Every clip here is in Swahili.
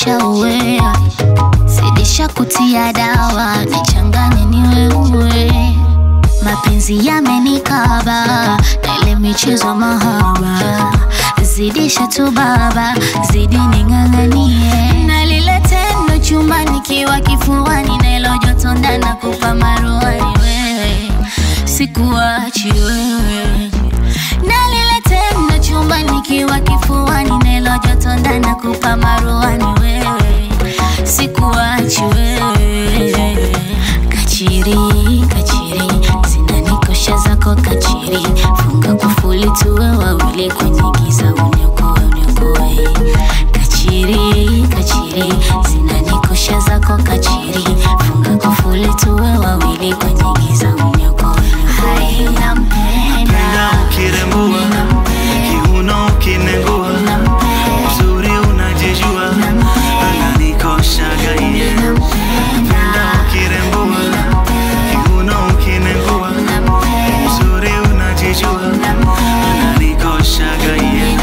nishauwea, zidisha kutia dawa, nichanganye ni wewe. Mapenzi yamenikaba na ile michezo mahaba, zidisha tu baba, zidi ning'ang'anie na lile tendo chumbani kiwa kifuani, na ilo joto ndani kupa maruani wewe, sikuachi wewe na lile tendo chumbani kiwa kifuani, na ilo joto ndani kupa maruani wewe, sikuachi wewe kachiri kachiri zinanikosha zako kachiri funga kufuli tuwe wawili kwenye giza uniokoe uniokoe kachiri kachiri zinanikosha zako kachiri funga kufuli tuwe wawili kwenye giza uniokoe hai Penda nampenda ukirembua, kiuno ukinengua, uzuri unajijua, ananikoshaga iye. Penda ukirembua, kiuno ukinengua, uzuri unajijua, ananikoshaga iye.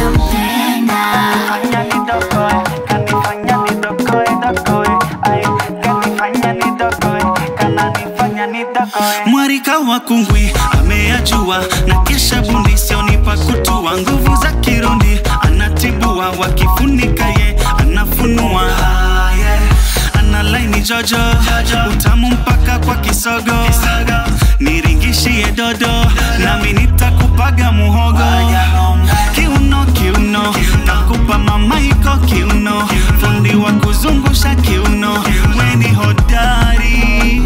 Fanya nidokoe, kanifanya nidokoe, dokoe. Ay, kanifanya nidokoe, kananifanya nidokoe. Mwarika wa kungwi ameyajua na kesha bundi sionipa kutua nguvu za kirundi anatibua wakifunika ye anafunua Ah, yeah. ana laini jojo utamu mpaka kwa kisogo niringishie dodo nami nitakupaga muhogo kiuno kiuno takupa mamaiko kiuno fundi wa kuzungusha kiuno weni hodari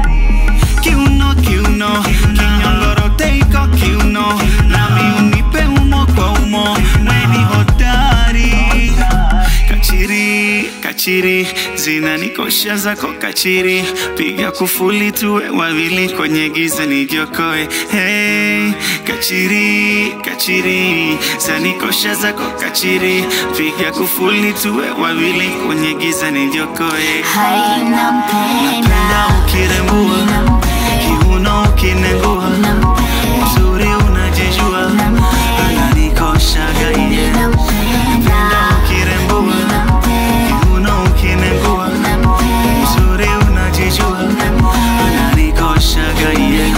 kiuno kiuno kinyongorote iko kiuno nami unipe umo kwa umo weni hodari kachiri kachiri zinanikosha zako kachiri piga kufuli tuwe wawili kwenye giza nijiokoe hey, kachiri kachiri zanikosha zako kachiri piga kufuli tuwe wawili kwenye giza nijiokoe hai Penda nampenda ukirembua, kiuno ukinengua, uzuri unajijua, ananikoshaga iye. Penda ukirembua, kiuno ukinengua, uzuri unajijua, ananikoshaga iye.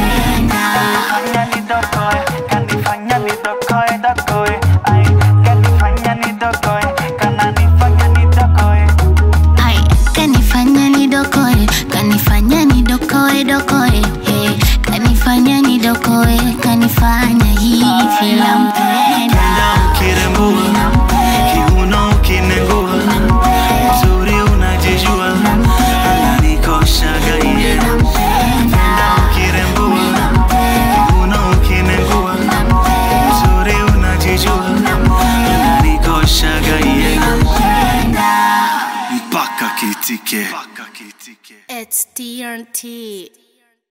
Fanya nidokoe, kanifanya nidokoe, dokoe. Ay, kanifanya nidokoe, kananifanya nidokoe. Ai, kanifanya nidokoe, kanifanya nidokoe dokoe, hey, kanifanya nidokoe, kanifanya hivi nampenda. Penda ukirembua, kiuno ukinengua, uzuri unajijua, ananikoshaga iye. Penda ukirembua, kiuno ukinengua, uzuri unajijua, ananikoshaga iye. Mpaka kitike. It's TNT.